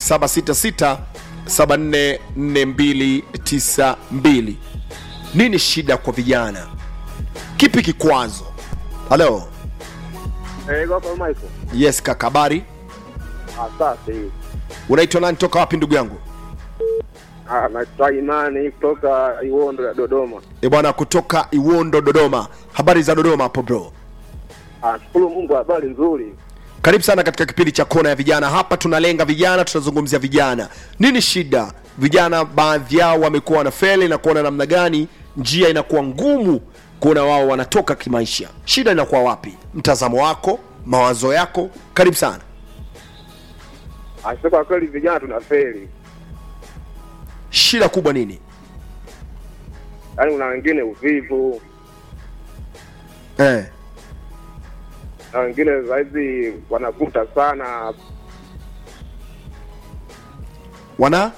766 744292 nini shida kwa vijana kipi kikwazo halo Eh, kwa Michael. yes kaka habari Asante. unaitwa nani toka wapi ndugu yangu Ah, naitwa Imani kutoka Iwondo ya Dodoma. e bwana kutoka iwondo dodoma habari za dodoma hapo bro Ah, shukuru Mungu habari nzuri. karibu sana katika kipindi cha kona ya vijana hapa tunalenga vijana tunazungumzia vijana nini shida vijana baadhi yao wamekuwa wanafeli na kuona namna gani njia inakuwa ngumu kuona wao wanatoka kimaisha shida inakuwa wapi mtazamo wako mawazo yako karibu sana Ah, sasa kwa kweli vijana tunafeli. shida kubwa nini Yaani kuna wengine uvivu, eh. na wengine zaidi wanavuta sana. wana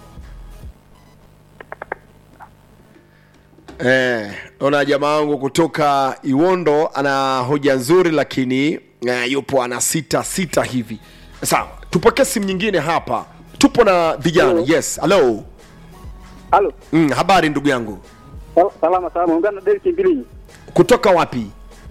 eh, ona jamaa wangu kutoka iwondo ana hoja nzuri lakini eh, yupo ana sita sita hivi sawa tupokee simu nyingine hapa tupo na vijana Hello. yes halo Halo. mm, habari ndugu yangu Sal- Salama salama. Ungana na Derek Mbilinyi kutoka wapi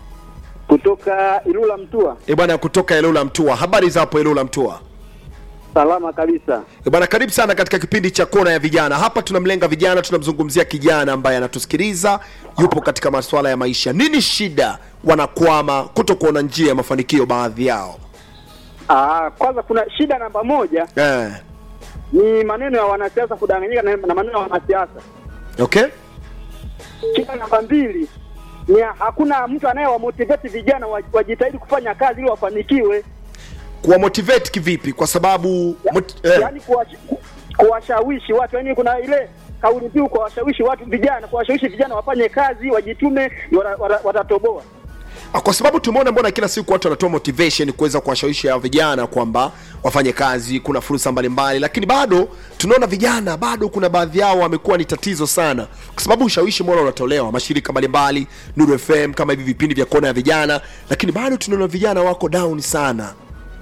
kutoka Ilula Mtua. e bwana kutoka elula mtua habari za hapo elula mtua Salama kabisa. E bwana karibu sana katika kipindi cha kona ya vijana hapa tunamlenga vijana tunamzungumzia kijana ambaye anatusikiliza yupo katika masuala ya maisha nini shida wanakwama kuto kuona njia ya mafanikio baadhi yao Ah, kwanza kuna shida namba moja eh. ni maneno ya wanasiasa kudanganyika na, na maneno ya wanasiasa. okay Shida namba mbili ni hakuna mtu anayewamotivate vijana wa- wajitahidi kufanya kazi ili wafanikiwe, kuwamotivate kivipi kwa sababu mot, eh. yaani kuwash- ku- kuwashawishi watu, yaani kuna ile kauli mbiu kuwashawishi watu vijana, kuwashawishi vijana wafanye kazi, wajitume, ndio wata- wata- watatoboa. Ah, kwa sababu tumeona mbona kila siku watu wanatoa motivation kuweza kuwashawishi hao vijana kwamba wafanye kazi kuna fursa mbalimbali lakini bado tunaona vijana bado kuna baadhi yao wamekuwa ni tatizo sana kwa sababu ushawishi mbona unatolewa mashirika mbalimbali nuru fm kama hivi vipindi vya kona ya vijana lakini bado tunaona vijana wako down sana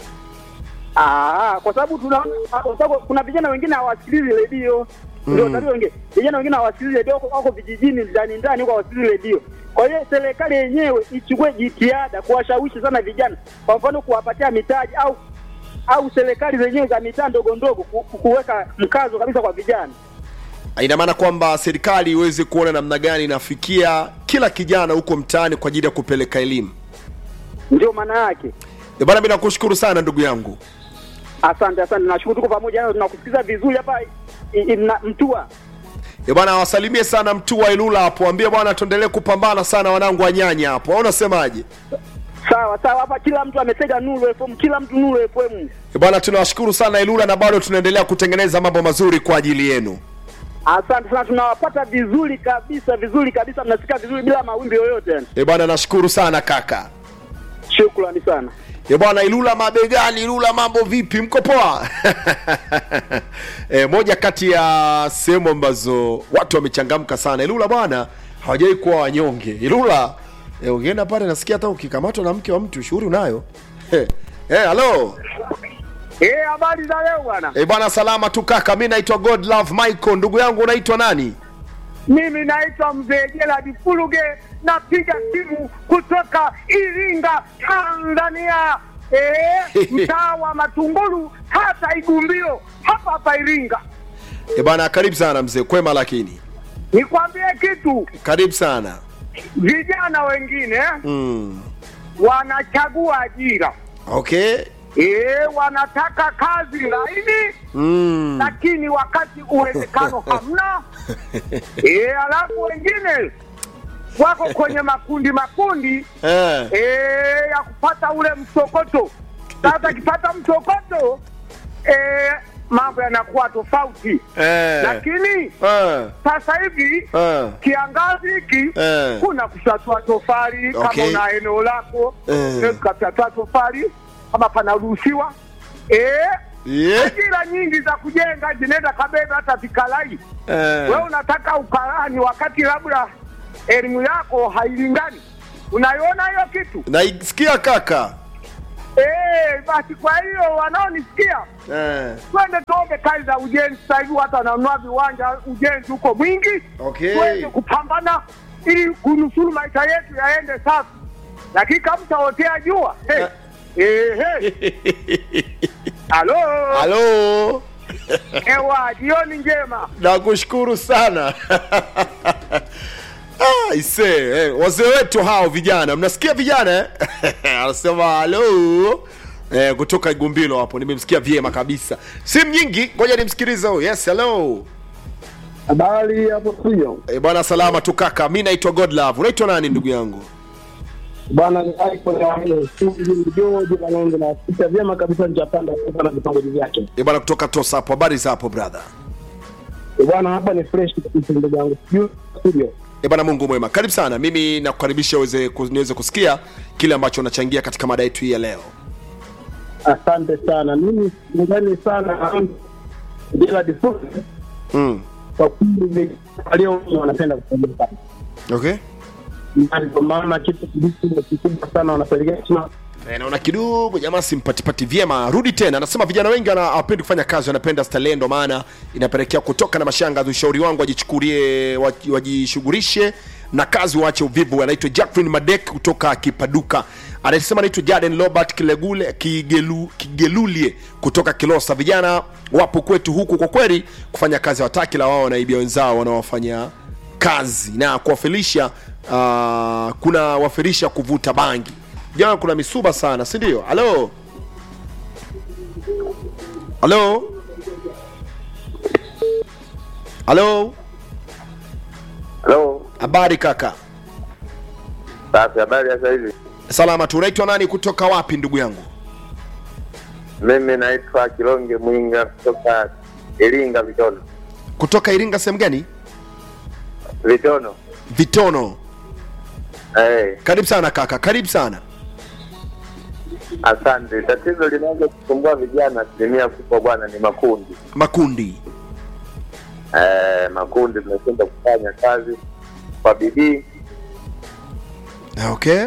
Ah, kwa sababu tuna kwa sababu kuna vijana wengine hawasikilizi redio ndio tatizo wengine. Vijana wengine hawasikilizi redio wako, wako vijijini ndani ndani huko hawasikilizi redio. Kwa hiyo serikali yenyewe ichukue jitihada kuwashawishi sana vijana, kwa mfano kuwapatia mitaji au au serikali zenyewe za mitaa ndogo ndogo ku- ku- kuweka mkazo kabisa kwa vijana. ina maana kwamba serikali iweze kuona namna gani inafikia kila kijana huko mtaani kwa ajili ya kupeleka elimu Ndio maana yake. Eh, bana mi nakushukuru sana ndugu yangu Asante, asante, nashukuru tuko pamoja nayo, tunakusikiza vizuri hapa i- i- na- Mtua. Eh, bwana wasalimie sana mtu wa ilula hapo ambie bwana tuendelee kupambana sana wanangu wa nyanya hapo au unasemaje Sawa sawa, hapa kila mtu ametega Nuru FM, kila mtu Nuru FM. Eh, bwana tunawashukuru sana ilula na bado tunaendelea kutengeneza mambo mazuri kwa ajili yenu Asante sana, tunawapata vizuri kabisa, vizuri kabisa, mnasikia vizuri bila mawimbi yoyote. yani. Eh, bwana nashukuru sana kaka Shukrani sana. Eh, bwana ilula mabegani ilula mambo vipi mko poa e, moja kati ya sehemu ambazo watu wamechangamka sana ilula bwana hawajawai kuwa wanyonge ilula e, ungeenda pale nasikia hata ukikamatwa na mke wa mtu shughuli unayo Eh, eh, halo Eh, habari za leo bwana. e, bwana salama tu kaka mi naitwa god love michael ndugu yangu unaitwa nani Mimi naitwa Mzee Gerald Fuluge, napiga simu kutoka Iringa, Tanzania. Eh, mtaa wa Matungulu, hata Igumbio, hapa hapa Iringa. e, bwana karibu sana mzee kwema lakini Nikwambie kitu, karibu sana vijana wengine mm. wanachagua ajira okay eh, wanataka kazi laini mm. lakini wakati uwezekano hamna. E, alafu wengine wako kwenye makundi makundi eh. e, ya kupata ule msokoto. Sasa akipata msokoto e, mambo yanakuwa tofauti, Eh. lakini Eh. sasa hivi Eh. kiangazi hiki Eh. kuna kufyatua tofali Okay. kama una eneo lako Eh. eh, ukafyatua tofali kama panaruhusiwa eh, Yeah. ajira nyingi za kujenga zinaenda kabeba hata vikalai Eh. wewe unataka ukarani wakati labda elimu yako hailingani unaiona hiyo kitu naisikia kaka Eh, basi kwa hiyo wanaonisikia eh. twende tuombe kazi za ujenzi. Sasa hivi watu wananunua viwanja, ujenzi huko mwingi, Okay. tuweze kupambana ili kunusuru maisha yetu yaende safi, lakini kama mtaotea jua hey. Eh, hey. Halo, halo ewa, jioni njema. nakushukuru sana Ah, ise eh, wazee wetu hao vijana mnasikia vijana eh? anasema halo eh, kutoka igumbilo hapo nimemsikia vyema kabisa simu nyingi ngoja nimsikilize huyu yes hello Habari hapo studio. eh, bwana salama tu kaka mi naitwa godlove unaitwa nani ndugu yangu Bwana ni iPhone ya wale shughuli George Kanonge na sita vyema kabisa nitapanda kutoka na vitongoji vyake. eh, bwana kutoka tosa hapo habari za hapo brother Eh, Bwana hapa ni fresh kabisa ndugu yangu. Studio studio. E bwana Mungu mwema, karibu sana. Mimi nakukaribisha uweze ku- niweze kusikia kile ambacho unachangia katika mada yetu hii ya leo. Asante sana. Mimi ndani sana Gerard Ford Mm. kwa kweli walio wengi wanapenda kufanya kazi. Okay. Na ndio maana kitu kilicho kikubwa sana wanapelekea sana E, naona kidogo jamaa simpatipati vyema. Rudi tena, anasema vijana wengi wana- hawapendi kufanya kazi, wanapenda starehe, ndo maana inapelekea kutoka na mashanga. Ushauri wangu wajichukulie, waji- wajishughulishe na kazi, waache uvivu. Anaitwa Jacqueline Madek kutoka Kipaduka, anasema anaitwa Jaden Robert Kilegule Kigelu, Kigelulie kutoka Kilosa. Vijana wapo kwetu huku, kwa kweli kufanya kazi hawataki, la wao wanaibia wenzao wanaowafanya kazi na kuwafilisha uh, kuna wafirisha kuvuta bangi jana kuna misuba sana si ndio halo halo halo Hello. habari kaka Safi, habari ya sasa hivi? salama tu unaitwa nani kutoka wapi ndugu yangu Mimi naitwa Kilonge Mwinga kutoka Iringa Vitono. kutoka iringa sehemu gani Vitono. vitono Eh, karibu sana kaka karibu sana asante. Tatizo linaweza kusumbua vijana asilimia kubwa bwana ni makundi. makundi Eh, makundi tunashindwa kufanya kazi kwa bidii. okay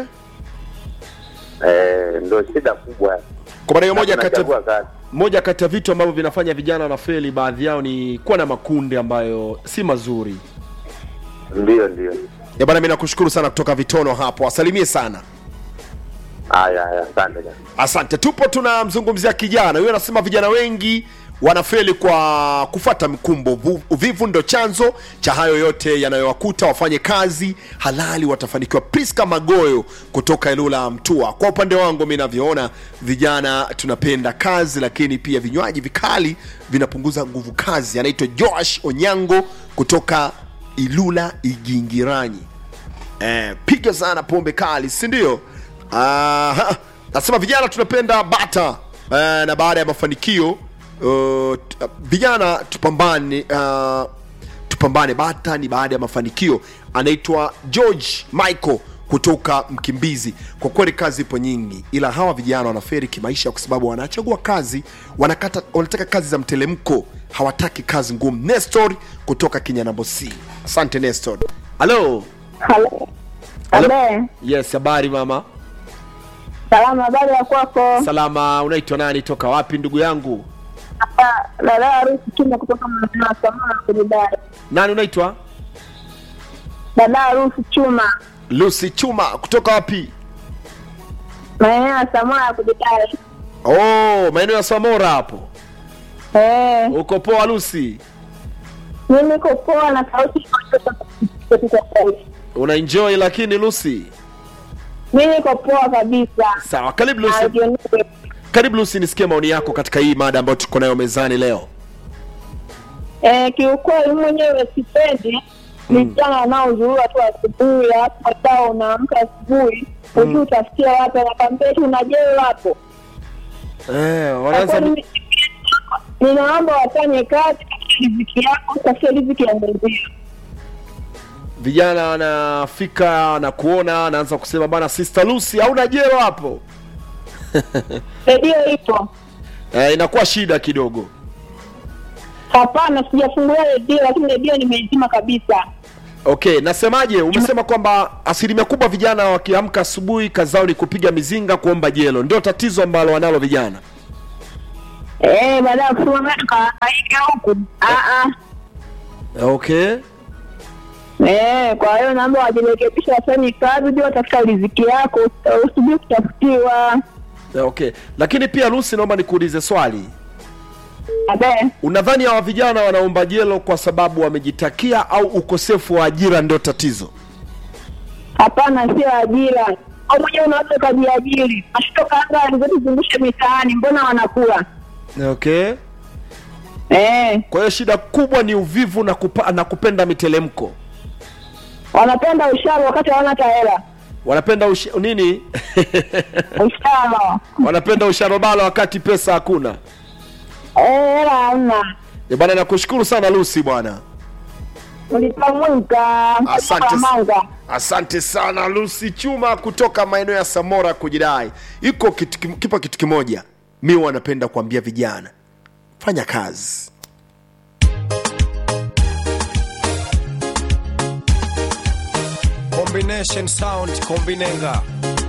Eh, ndio shida kubwa. kwa maana hiyo moja Na kati ya tunachagua kazi. moja kati ya vitu ambavyo vinafanya vijana wanafeli baadhi yao ni kuwa na makundi ambayo si mazuri Ndio, ndio. ya bana mi nakushukuru sana kutoka vitono hapo asalimie sana Haya, haya, asante sana. asante tupo tunamzungumzia kijana huyo anasema vijana wengi wanafeli kwa kufata mikumbo Vu- uvivu ndo chanzo cha hayo yote yanayowakuta wafanye kazi halali watafanikiwa priska magoyo kutoka elula mtua kwa upande wangu mi navyoona vijana tunapenda kazi lakini pia vinywaji vikali vinapunguza nguvu kazi anaitwa joash onyango kutoka ilula igingiranyi eh, piga sana pombe kali si ndio Aha. nasema vijana tunapenda bata eh, na baada ya mafanikio uh, t- vijana tupambane uh, tupambane bata ni baada ya mafanikio anaitwa george michael kutoka mkimbizi kwa kweli kazi ipo nyingi ila hawa vijana wanaferi kimaisha kwa sababu wanachagua kazi wanakata, wanataka kazi za mtelemko hawataki kazi ngumu nestor kutoka kinyanambo c asante nestor halo Halo. Halo. Abe, yes habari mama salama, habari ya kwako? salama unaitwa nani toka wapi ndugu yangu Hapa dada harusi Chuma kutoka maeneo ya Samora kujidai. nani unaitwa Dada harusi Chuma lucy chuma kutoka wapi maeneo ya Samora ya kujidai. oh maeneo ya samora hapo Eh, uko poa lucy mimi niko poa na sauti iko joto katika sauti. unaenjoy lakini lucy Mimi niko poa kabisa. sawa karibu Na lucy jioni- karibu lucy nisikie maoni yako katika hii mada ambayo tuko nayo mezani leo Eh, kiukweli mwenyewe sipendi vijana wanaozurura tu asubuhi, alafu baadaye unaamka asubuhi hujui utafikia wapi, anakwambia tu unajeo hapo eh, wanaanza Kwa kweli, ninaomba wafanye kazi katika riziki yako, tafuta riziki ya mwenzio. vijana wanafika na kuona anaanza kusema bana sister lucy hauna jero hapo Redio ipo? eh, inakuwa shida kidogo Hapana, sijafungulia redio, lakini redio nimeizima kabisa. okay nasemaje umesema kwamba asilimia kubwa vijana wakiamka asubuhi kazi zao ni kupiga mizinga kuomba jelo ndio tatizo ambalo wanalo vijana Eh, baada ya kusoma mimi tukahangaika huku. Ah ah. okay Eh, kwa hiyo naomba wajirekebishe wafanye kazi, uje watafuta riziki yako, usubiri kutafutiwa. okay lakini pia lusi naomba nikuulize swali Abe, unadhani hawa vijana wanaomba jelo kwa sababu wamejitakia au ukosefu wa ajira ndio tatizo hapana, sio ajira. Au mwenyewe unaweza ukajiajiri, ashitoka anga alizotuzungusha mitaani, mbona wanakula? okay Eh, kwa hiyo shida kubwa ni uvivu na, kupa, na kupenda mitelemko wanapenda usharo wakati hawana hata hela. wanapenda ush, nini Usharo. wanapenda usharobala wakati pesa hakuna Eh, hela hamna. Eh, bwana nakushukuru sana lusi bwana Ulitamwika. Asante. Manga. asante sana lusi chuma kutoka maeneo ya samora kujidai iko kitu, kim- kipo kitu kimoja mi wanapenda kuambia vijana fanya kazi combination sound kombinenga